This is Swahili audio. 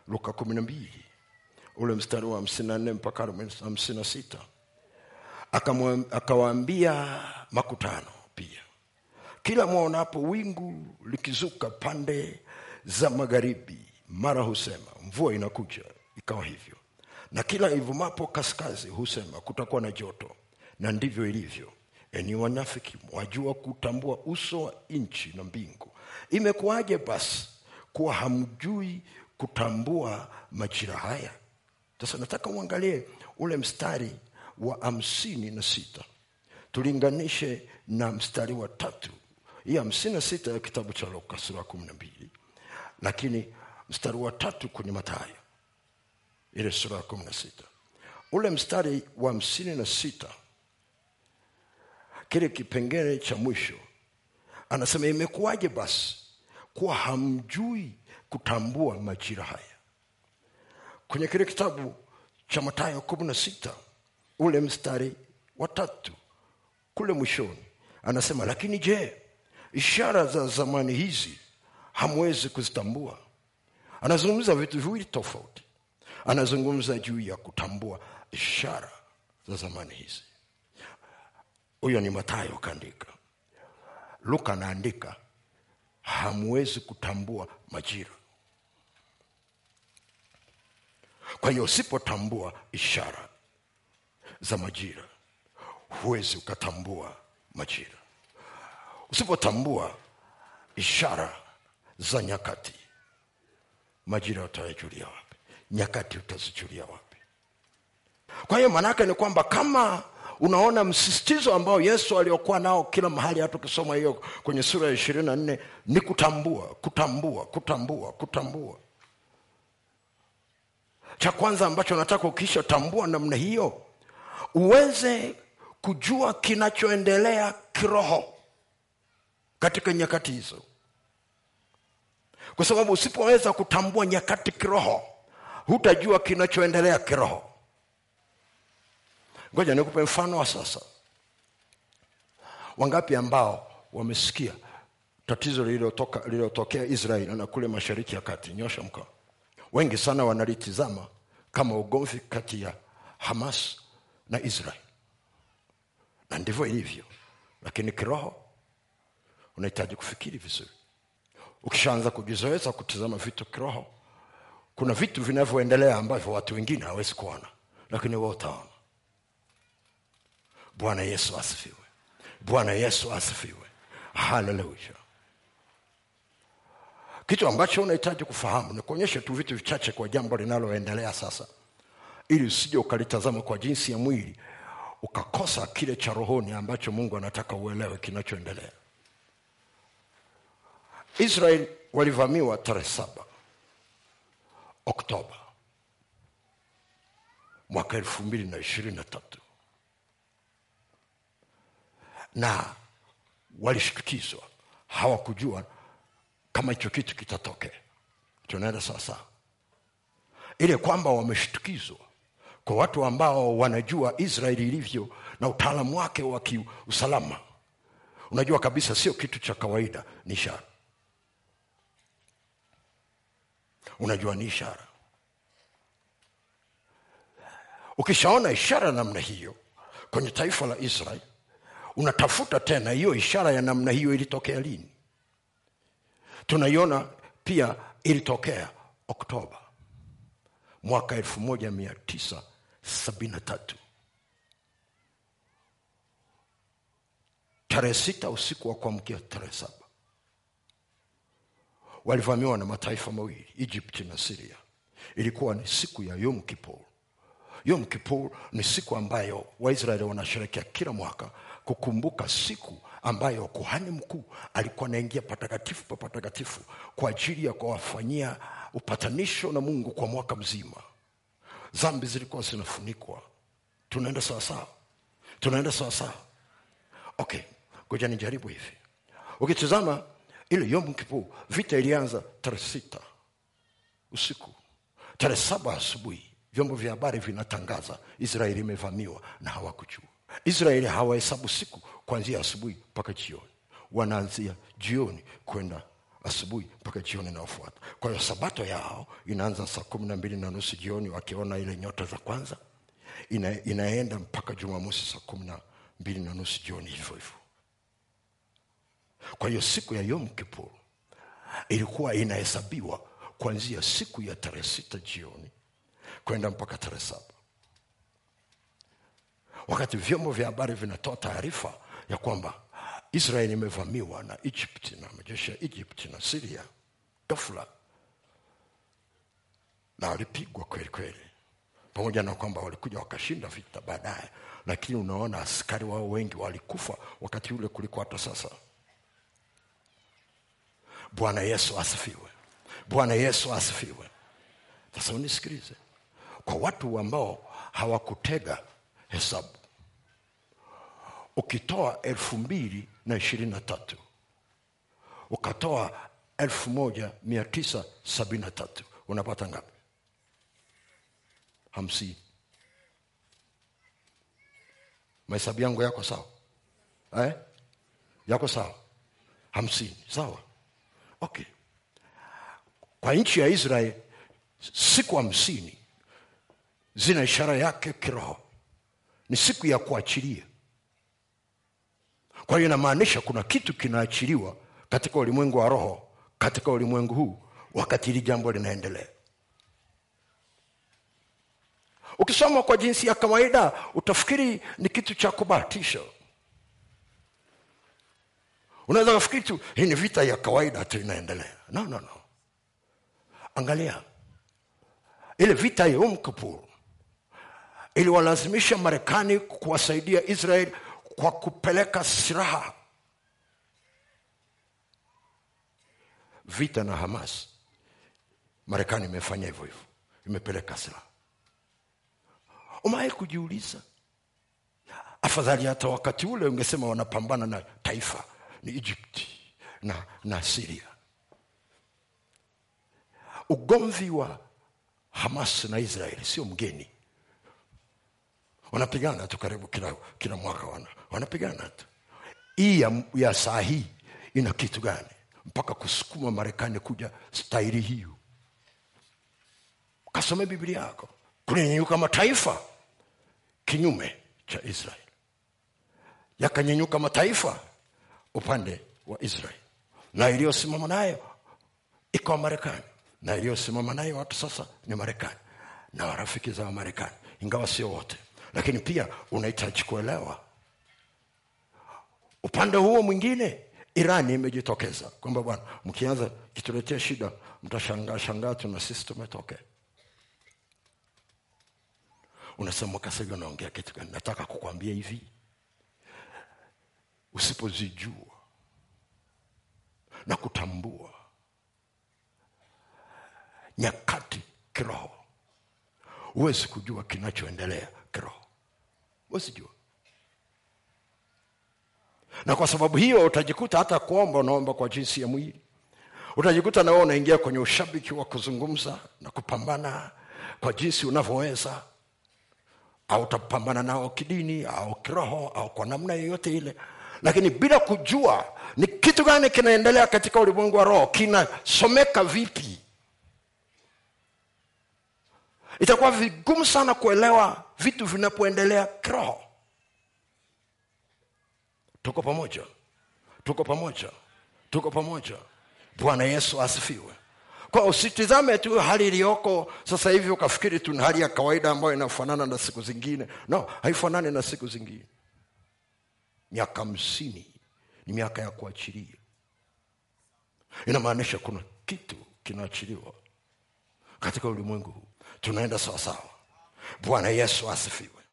luka kumi na mbili ule mstari wa hamsini na nne mpaka hamsini na sita Akamwa- akawaambia makutano pia kila mwonapo wingu likizuka pande za magharibi mara husema mvua inakuja ikawa hivyo na kila ivumapo kaskazi husema kutakuwa na joto na ndivyo ilivyo enyi wanafiki mwajua kutambua uso wa nchi na mbingu imekuwaje basi kuwa hamjui kutambua majira haya sasa nataka uangalie ule mstari wa hamsini na sita tulinganishe na mstari wa tatu hii hamsini na sita ya kitabu cha luka sura ya kumi na mbili lakini mstari wa tatu kwenye matayo ile sura ya kumi na sita ule mstari wa hamsini na sita kile kipengele cha mwisho anasema imekuwaje basi kuwa hamjui kutambua majira haya kwenye kile kitabu cha matayo kumi na sita ule mstari wa tatu kule mwishoni anasema lakini je ishara za zamani hizi hamwezi kuzitambua anazungumza vitu viwili tofauti anazungumza juu ya kutambua ishara za zamani hizi huyo ni matayo kaandika luka anaandika hamwezi kutambua majira kwa hiyo usipotambua ishara za majira huwezi ukatambua majira usipotambua ishara za nyakati majira utayajulia wapi nyakati utazijulia wapi kwa hiyo maanaake ni kwamba kama unaona msisitizo ambao yesu aliokuwa nao kila mahali hata ukisoma hiyo kwenye sura ya ishirini na nne ni kutambua kutambua kutambua kutambua cha kwanza ambacho nataka ukishatambua namna hiyo uweze kujua kinachoendelea kiroho katika nyakati hizo kwa sababu usipoweza kutambua nyakati kiroho hutajua kinachoendelea kiroho ngoja nikupe mfano wa sasa wangapi ambao wamesikia tatizo lililotoka- lililotokea israeli na kule mashariki ya kati nyosha mkono wengi sana wanalitizama kama ugomvi kati ya hamas na israel na ndivyo ilivyo lakini kiroho unahitaji kufikiri vizuri ukishaanza kujizoeza kutizama vitu kiroho kuna vitu vinavyoendelea ambavyo watu wengine hawezi kuona lakini wewe utaona bwana yesu asifiwe bwana yesu asifiwe haleluya kitu ambacho unahitaji kufahamu ni kuonyesha tu vitu vichache kwa jambo linaloendelea sasa ili usije ukalitazama kwa jinsi ya mwili ukakosa kile cha rohoni ambacho mungu anataka uelewe kinachoendelea israel walivamiwa tarehe saba oktoba mwaka elfu mbili na ishirini na tatu na walishtukizwa hawakujua kama hicho kitu kitatokea tunaenda sawasawa ile kwamba wameshtukizwa kwa watu ambao wanajua israeli ilivyo na utaalamu wake wa kiusalama unajua kabisa sio kitu cha kawaida ni ishara unajua ni ishara ukishaona ishara namna hiyo kwenye taifa la israel unatafuta tena hiyo ishara ya namna hiyo ilitokea lini tunaiona pia ilitokea oktoba mwaka 1973 tarehe sita usiku wa kuamkia tarehe saba walivamiwa na mataifa mawili egypt na siria ilikuwa ni siku ya yom kippur yom kippur ni siku ambayo waisraeli wanasherekea kila mwaka kukumbuka siku ambayo kuhani mkuu alikuwa anaingia patakatifu pa patakatifu kwa ajili ya kuwafanyia upatanisho na mungu kwa mwaka mzima zambi zilikuwa zinafunikwa tunaenda sawasawa tunaenda sawasawa okay ngoja nijaribu hivi ukitizama ile yom kippur vita ilianza tarehe sita usiku tarehe saba asubuhi vyombo vya habari vinatangaza israeli imevamiwa na hawakujua israeli hawahesabu siku kuanzia asubuhi mpaka jioni wanaanzia jioni kwenda asubuhi mpaka jioni inayofuata kwa hiyo sabato yao inaanza saa kumi na mbili na nusu jioni wakiona ile nyota za kwanza ina, inaenda mpaka jumamosi saa kumi na mbili na nusu jioni hivyo hivyo kwa hiyo siku ya yom kipur ilikuwa inahesabiwa kuanzia siku ya tarehe sita jioni kwenda mpaka tarehe saba wakati vyombo vya habari vinatoa taarifa ya kwamba israeli imevamiwa na egypt na majeshi ya egypt na siria gafula na walipigwa kweli kweli pamoja na kwamba walikuja wakashinda vita baadaye lakini unaona askari wao wengi walikufa wakati ule kuliko hata sasa bwana yesu asifiwe bwana yesu asifiwe sasa unisikilize kwa watu ambao hawakutega hesabu ukitoa elfu mbili na ishirini na tatu ukatoa elfu moja mia tisa sabini na tatu unapata ngapi hamsini mahesabu yangu yako sawa eh? yako sawa hamsini sawa okay kwa nchi ya israel siku hamsini zina ishara yake kiroho ni siku ya kuachilia kwa hiyo inamaanisha kuna kitu kinaachiliwa katika ulimwengu wa roho katika ulimwengu huu wakati hili jambo linaendelea ukisoma kwa jinsi ya kawaida utafikiri ni kitu cha kubahatisha unaweza kufikiri tu hii ni vita ya kawaida tu inaendelea no, no, no. angalia ile vita ya Yom Kippur iliwalazimisha marekani kuwasaidia israel kwa kupeleka silaha vita na hamas marekani imefanya hivyo hivyo imepeleka silaha umewahi kujiuliza afadhali hata wakati ule ungesema wanapambana na taifa ni egypt na, na siria ugomvi wa hamas na israeli sio mgeni wanapigana tu karibu kila, kila mwaka wana, wanapigana tu hii ya, ya saa hii ina kitu gani mpaka kusukuma marekani kuja staili hiyo kasome biblia yako kulinyenyuka mataifa kinyume cha israel yakanyenyuka mataifa upande wa israel na iliyosimama nayo ikawa marekani na iliyosimama nayo watu sasa ni marekani na warafiki za wamarekani ingawa sio wote lakini pia unahitaji kuelewa upande huo mwingine irani imejitokeza kwamba bwana mkianza kituletea shida mtashangaa shangaa tu na sisi tumetokea unasema kasahivi unaongea kitu gani nataka kukwambia hivi usipozijua na kutambua nyakati kiroho huwezi kujua kinachoendelea kiroho huwezi jua na kwa sababu hiyo utajikuta hata kuomba unaomba kwa jinsi ya mwili utajikuta na wewe unaingia kwenye ushabiki wa kuzungumza na kupambana kwa jinsi unavyoweza au utapambana nao kidini au kiroho au kwa namna yoyote ile lakini bila kujua ni kitu gani kinaendelea katika ulimwengu wa roho kinasomeka vipi itakuwa vigumu sana kuelewa vitu vinapoendelea kiroho tuko pamoja tuko pamoja tuko pamoja bwana yesu asifiwe kwa usitizame tu hali iliyoko sasa hivi ukafikiri tu ni hali ya kawaida ambayo inafanana na siku zingine no haifanani na siku zingine miaka hamsini ni miaka ya kuachilia inamaanisha kuna kitu kinaachiliwa katika ulimwengu huu tunaenda sawasawa bwana yesu asifiwe